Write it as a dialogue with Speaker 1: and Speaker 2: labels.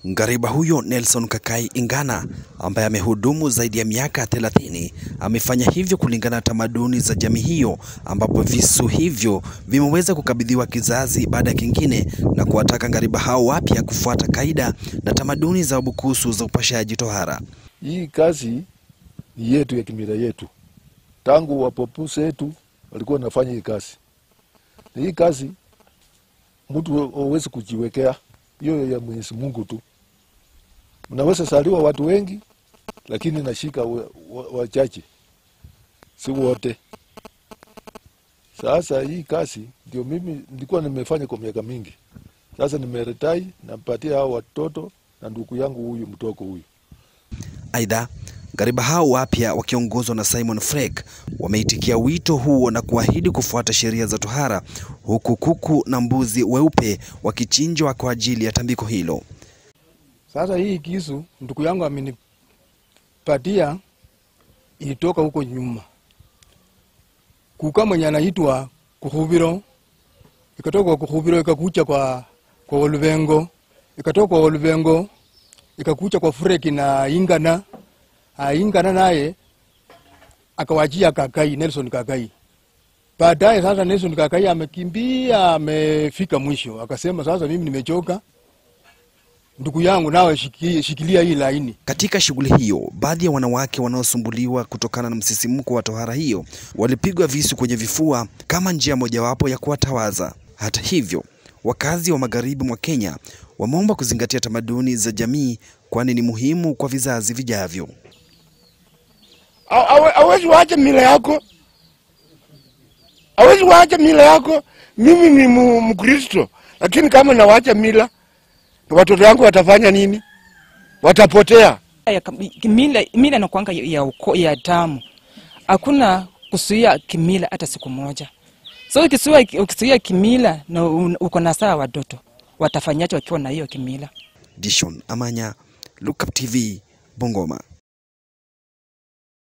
Speaker 1: Ngariba huyo Nelson Kakai Ingana ambaye amehudumu zaidi ya miaka 30 amefanya hivyo kulingana na tamaduni za jamii hiyo, ambapo visu hivyo vimeweza kukabidhiwa kizazi baada ya kingine, na kuwataka ngariba hao wapya kufuata kaida na tamaduni za Wabukusu za upashaji tohara.
Speaker 2: Hii kazi ni yetu ya kimila yetu, tangu wapopusi wetu walikuwa wanafanya hii kazi, na hii kazi mtu hawezi kujiwekea, hiyo ya Mwenyezi Mungu tu. Mnaweza saliwa watu wengi, lakini nashika wachache, wa, wa si wote. Sasa hii kazi ndio mimi nilikuwa nimefanya kwa miaka mingi, sasa nimeretai, nampatia hao watoto na ndugu yangu huyu mtoko huyu.
Speaker 1: Aidha, ngariba hao wapya wakiongozwa na Simon Frek wameitikia wito huo na kuahidi kufuata sheria za tohara, huku kuku na mbuzi weupe wakichinjwa kwa ajili ya tambiko hilo.
Speaker 3: Sasa hii kisu ndugu yangu amenipatia ilitoka huko nyuma, kuka mwenye anaitwa Kuhubiro, ikatoka kwa Kuhubiro ikakucha kwa kwa Oluvengo, ikatoka kwa Oluvengo ikakucha kwa Fureki na Ingana. Ah, Ingana naye akawachia Kakai, Nelson Kakai. Baadaye sasa Nelson Kakai amekimbia, amefika mwisho, akasema sasa mimi nimechoka, ndugu yangu nawe shiki, shikilia hii laini.
Speaker 1: Katika shughuli hiyo, baadhi ya wanawake wanaosumbuliwa kutokana na msisimko wa tohara hiyo walipigwa visu kwenye vifua kama njia mojawapo ya kuwatawaza. Hata hivyo, wakazi wa magharibi mwa Kenya wameomba kuzingatia tamaduni za jamii, kwani ni muhimu kwa vizazi vijavyo.
Speaker 4: Hawezi waacha mila yako, hawezi waacha mila yako. Mimi ni Mkristo, lakini kama nawacha mila watoto wangu watafanya nini? Watapotea.
Speaker 5: Ya, mila, mila nakwanga ya, uko, ya damu. Hakuna kusuia kimila hata siku moja. So ukisuia, ukisuia kimila na uko na saa watoto watafanyaje wakiwa na hiyo kimila?
Speaker 1: Dishon Amanya, Look Up TV, Bungoma.